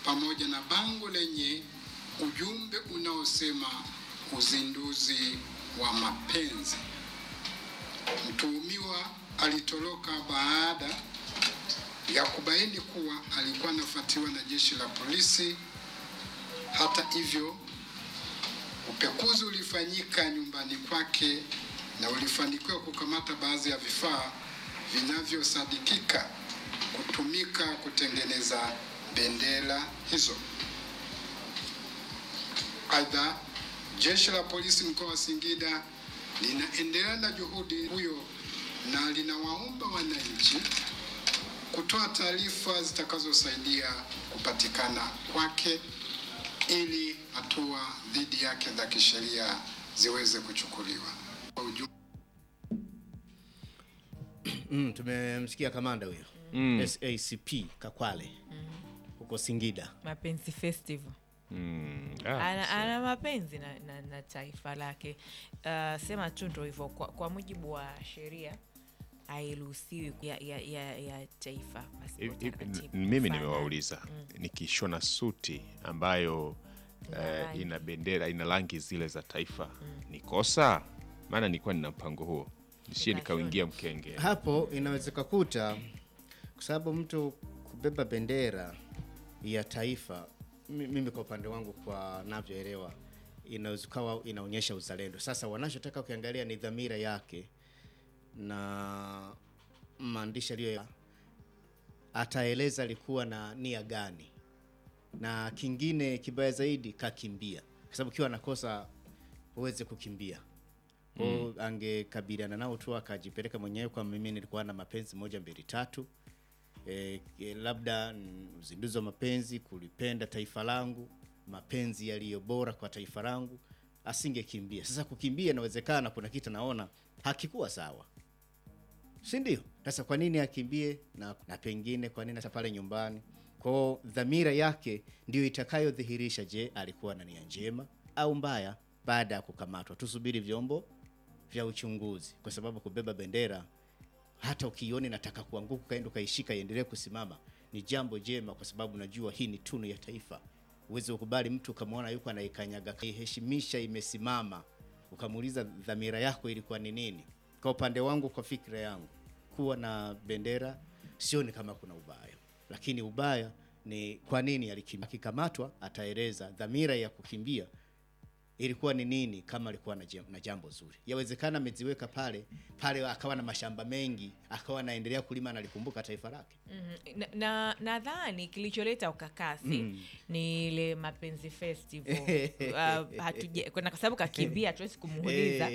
pamoja na bango lenye ujumbe unaosema uzinduzi wa mapenzi. Mtuhumiwa alitoroka baada ya kubaini kuwa alikuwa anafuatiliwa na jeshi la polisi. Hata hivyo, upekuzi ulifanyika nyumbani kwake na ulifanikiwa kukamata baadhi ya vifaa vinavyosadikika kutumika kutengeneza bendera hizo. Aidha, jeshi la polisi mkoa wa Singida linaendelea na juhudi huyo na linawaomba wananchi kutoa taarifa zitakazosaidia kupatikana kwake ili hatua dhidi yake za kisheria ziweze kuchukuliwa. Kwa ujumla Mm, tumemsikia kamanda huyo Mm. SACP Kakwale huko Singida. mapenzi festival Mm. Ah, ana, ana mapenzi na, na, na taifa lake uh, sema tu ndo hivyo kwa, kwa mujibu wa sheria hairuhusiwi ya, ya, ya, ya taifa pasipo hivi- hivi- taratibu. mimi Mfano, nimewauliza nikishona suti ambayo Ina eh, rangi. ina bendera ina rangi zile za taifa ni kosa? Maana nilikuwa nina mpango huo nishie Ukashona. nikauingia mkenge. Hapo inawezeka kuta kwa sababu mtu kubeba bendera ya taifa, mi- mimi kwa upande wangu, kwa navyoelewa, inaweza kawa inaonyesha uzalendo. Sasa wanachotaka ukiangalia ni dhamira yake na maandishi aliyo ataeleza alikuwa na nia gani, na kingine kibaya zaidi kakimbia, kwa sababu ukiwa nakosa uweze kukimbia mm. angekabiliana nao tu akajipeleka mwenyewe kwa mimi nilikuwa na mapenzi moja mbili tatu e, e, labda mm, uzinduzi wa mapenzi kulipenda taifa langu mapenzi yaliyo bora kwa taifa langu asingekimbia sasa kukimbia inawezekana kuna kitu naona hakikuwa sawa si ndio sasa kwa nini akimbie na, na pengine kwa nini hata pale nyumbani kwao dhamira yake ndio itakayodhihirisha je alikuwa na nia njema au mbaya baada ya kukamatwa tusubiri vyombo vya uchunguzi kwa sababu kubeba bendera hata ukioni nataka kuanguka ukaenda ukaishika iendelee kusimama ni jambo jema kwa sababu najua hii ni tunu ya taifa uweze ukubali mtu ukamwona yuko anaikanyaga kaiheshimisha imesimama ukamuuliza dhamira yako ilikuwa ni nini kwa upande wangu kwa fikra yangu kuwa na bendera sioni kama kuna ubaya lakini ubaya ni kwa nini alikimbia akikamatwa ataeleza dhamira ya kukimbia ilikuwa ni nini kama alikuwa na jam- na jambo zuri yawezekana ameziweka pale pale akawa na mashamba mengi akawa anaendelea kulima na alikumbuka taifa lake Mhm. na na- nadhani kilicholeta ukakasi ni ile mapenzi festival uh, hatuja- kwa kwa sababu kakimbia hatuwezi kumuuliza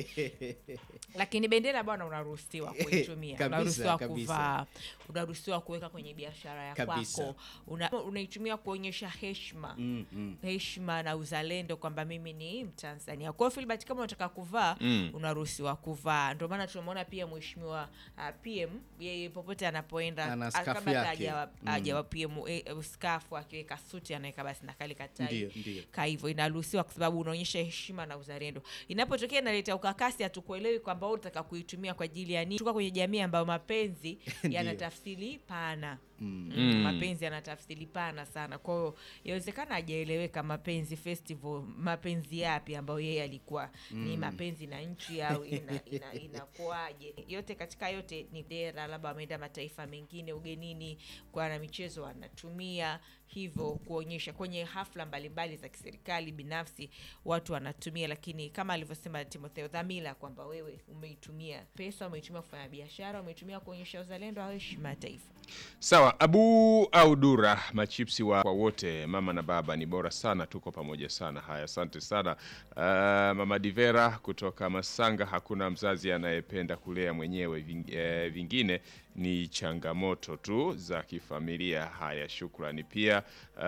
lakini bendera bwana unaruhusiwa kuitumia Kabisa, unaruhusiwa kabisa. kuvaa unaruhusiwa kuweka kwenye biashara ya Kabisa. kwako una, unaitumia kuonyesha heshima Mm, mm. heshima na uzalendo kwamba mimi ni mtanzania kwa hiyo filbert kama unataka kuvaa Mm. unaruhusiwa kuvaa ndio maana tunamwona pia mheshimiwa uh, pm yeye popote anapoenda Ana ah, skafu kabla hata yake. hajawa- Mm. hajawa pm eh, eh, skafu akiweka suti anaweka basi na kale katai Ndiyo, ndiyo. ka hivyo inaruhusiwa kwa sababu unaonyesha heshima na uzalendo inapotokea inaleta ukakasi hatukuelewi kwamba wewe unataka kuitumia kwa ajili ya nini tuka kwenye jamii ambayo mapenzi yana tafsiri pana mm. Mm. mapenzi yana tafsiri pana sana kwa hiyo yawezekana hajaeleweka mapenzi festival mapenzi yapi ambayo yeye alikuwa ni mapenzi na nchi au ina, ina, inakuaje yote katika yote ni dera labda wameenda mataifa mengine ugenini kwa na michezo wanatumia hivyo kuonyesha kwenye hafla mbalimbali za kiserikali binafsi watu wanatumia lakini kama alivyosema timotheo dhamira kwamba wewe umeitumia pesa umeitumia kufanya biashara umeitumia kuonyesha uzalendo au heshima ya taifa Sawa, Abu au Dura, machipsi wa kwa wote, mama na baba ni bora sana, tuko pamoja sana. Haya, asante sana. Uh, mama Divera kutoka Masanga, hakuna mzazi anayependa kulea mwenyewe, ving- eh, vingine ni changamoto tu za kifamilia. Haya, shukrani pia. Uh,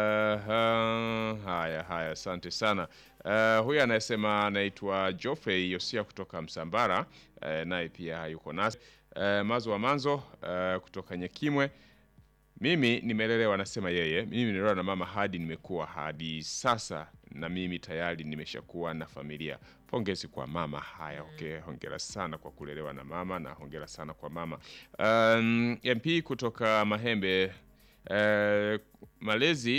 uh, haya haya, asante sana. Uh, huyu anayesema anaitwa Joffrey Yosia kutoka Msambara, uh, naye pia yuko nasi. Uh, Mazo wa Manzo uh, kutoka Nyekimwe mimi nimelelewa, anasema yeye, mimi nimelelewa na mama hadi nimekuwa hadi sasa, na mimi tayari nimeshakuwa na familia. Pongezi kwa mama. Haya, okay, hongera sana kwa kulelewa na mama na hongera sana kwa mama. Um, MP kutoka Mahembe uh, malezi